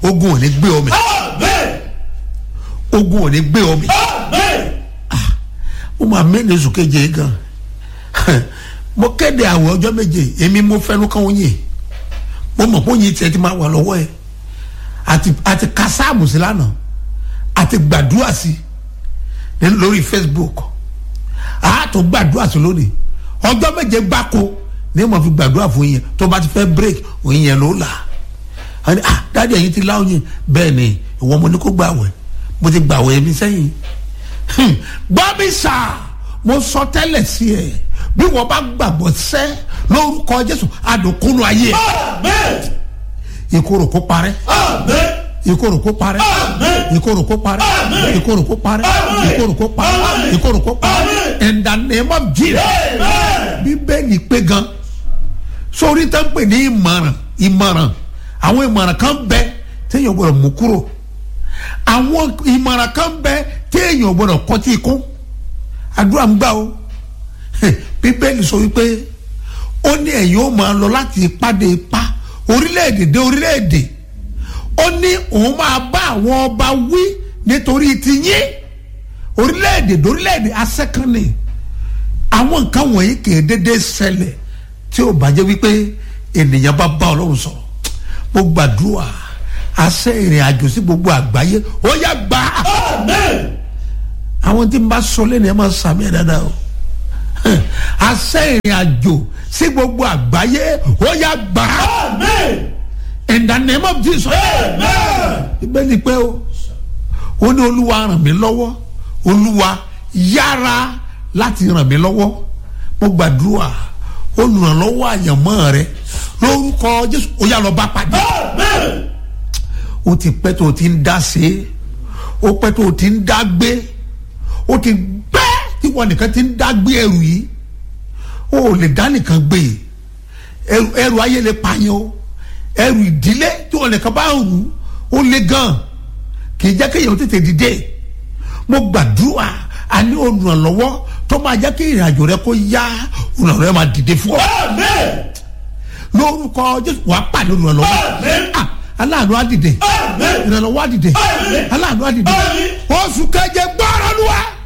ogun ò ní gbé omi ogun ò ní gbé omi mo máa mẹ́rin oṣù keje yìí gan mo kéde àwẹ̀ ọjọ́ méje èmi mo fẹ́nu kan oyin mo mọ̀ pé oyin tiẹ̀ ti máa wà lọ́wọ́ ẹ̀ àti àti kásáàmù sí lánàá àti gbàdúrà sí ní lórí Facebook àtò gbàdúrà sí lónìí ọjọ́ méje gbáko ní mo fi gbàdúrà fún yẹn tó bá ti fẹ́ break oyin yẹn ló là á ní ah dáàdi ẹ̀yin ti lá oyin bẹ́ẹ̀ ni ìwọ mo ní kó gbàwẹ̀ mo ti gbàwẹ̀ mi sẹ́yìn gbọ́ mi sà mo sọ tẹ́lẹ̀ sí ẹ bí wọ́n bá gbàgbọ́ sẹ́ lórúkọ Jésù àdókòlù ayé ẹ̀ ìkorò kó parẹ́ ìkorò kó parẹ́ ìkorò kó parẹ́ ìkorò kó parẹ́ ìkorò kó parẹ́ ìkorò kó parẹ́ in the name of Jesus bíbélì pé gan sórí tó ń pè ní ìmọ̀ràn ìmọ̀ràn àwọn ìmọ̀ràn kan bẹ téèyàn gbọ́dọ̀ mú kúrò àwọn ìmọ̀ràn kan bẹ téèyàn gbọ́dọ̀ kọtí ikú àdúrà ń gbà o bíbélì sọ wípé ó ní ẹ̀yin ó máa lọ láti ipá dé ipá orílẹ̀-èdè dé orílẹ̀-èdè ó ní òun máa bá àwọn ọba wí nítorí ti yín orílẹ̀-èdè dé orílẹ̀-èdè asẹ́kànnì àwọn nǹkan wọ̀nyí kì í dédé ṣẹlẹ̀ tí ó bá jẹ́ wípé ènìyàn bá bá ọlọ́run sọ̀rọ̀ mo gbàdúrà àṣẹ ìrìn àjò sí gbogbo àgbáyé ó yá gbà á àwọn tí n bá sọ lẹ́nu ẹ̀ máa sàmì ẹ̀ dáadáa o àṣẹ ìrìn àjò sí gbogbo àgbáyé ó yá gbà á in the name of Jesus ìbéèrè pé o ó ní olúwa ràn mí lọ́wọ́ olúwa yára láti ràn mí lọ́wọ́ mo gbàdúrà olùrànlọ́wọ́ àyànmọ́ rẹ lórúkọ Jésù ó yá lọ bá pàdé ó ti pẹ́ tó o ti ń dá sí i ó pẹ́ tó o ti ń dá gbé ó ti pẹ́ tí wọn nìkan ti ń dá gbé ẹrù yìí ó ò lè dá nìkan gbé ẹrù ẹrù ayé lè pààyàn o ẹrù ìdílé tí wọn nìkan bá rù ó lè gan kì í jẹ́ kéèyàn tètè dìde mo gbàdúrà a ní olùrànlọ́wọ́ tó máa jẹ́ kí ìrìnàjò rẹ kó yá olùrànlọ́wọ́ máa dìde fún ọ lórúkọ Jésù wàá pàdé olùrànlọ́wọ́ ah aláàánú á dìde ìrànlọ́wọ́ á dìde aláàánú á dìde oṣù keje gbọ́rọ̀ lù wá